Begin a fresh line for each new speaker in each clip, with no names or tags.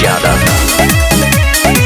यादव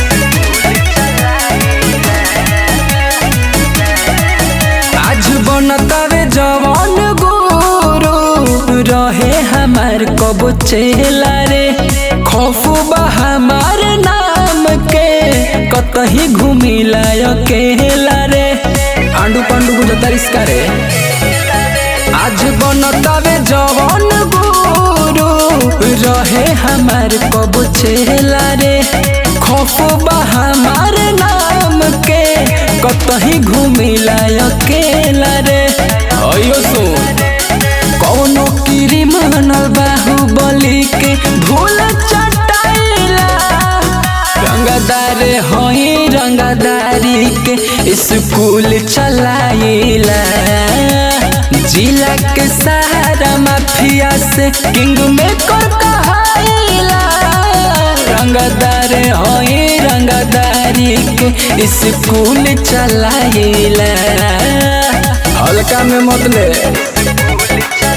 आज बनतावे जवान गुरु रहे हमार कबो चेला रे खौफू बा हमार नाम के कतही घूमिला अकेला रे आंडू पांडू बुझता रिस्का रे आज बनतावे जवान गुरु रहे हमार कबो चेला रे खौफू बा हमार नाम के कतही घूमिला अकेला रे अयो सुन कौनो कीरी मनल बाहुबली के धूल चटाइला रंगदार होई रंगदारी के स्कूल चलाइला जिला के सहारा माफिया से किंग में कर कहाइला रंगदार होई रंगदारी के स्कूल चलाइला हल्का में मत ले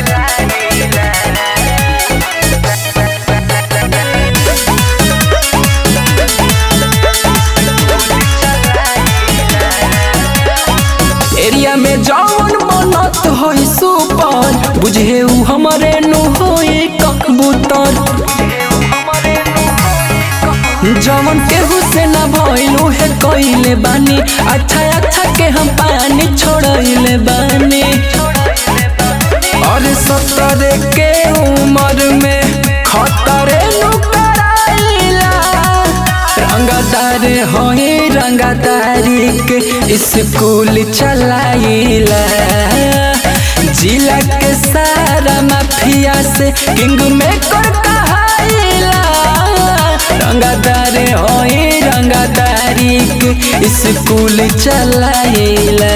एरिया में जौन बनत होई सुपर बुझे उ हमरे नु होई कबूतर जवन केहू से ना भइलू है कइले बानी अच्छा अच्छा के हम पानी छोड़इले बानी और सत्तर के उम्र में खतरे नु कराइला रंगदार होई रंगदारी के स्कूल चलाइला जिला के सारा माफिया से किंग में कर कहाइला रंगदार होई रंगदारी के स्कूल चलाइला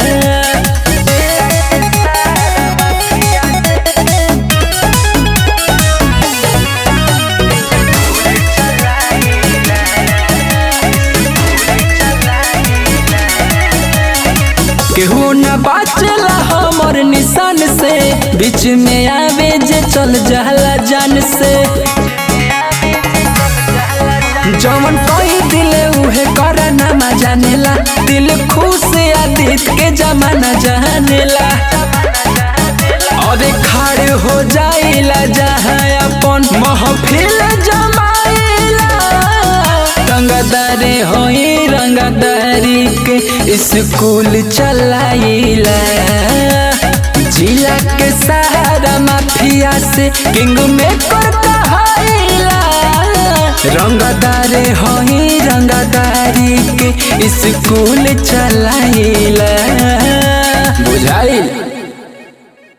केहू न बाचला हमर निशान से बीच में आवे जे चल जाला जान से जवन कोई दिले उहे करना मा जानेला दिल खुश आदित के जमाना जानेला और खाड़ हो जाइला जहाँ अपन महफिल जमाइला रंगदारे होई रंगदारी के स्कूल चलाइला जिला के सहारा माफिया से किंग में कर कहाइला रंगदारे होई रंगदारी के स्कूल चलाइला बुझाइल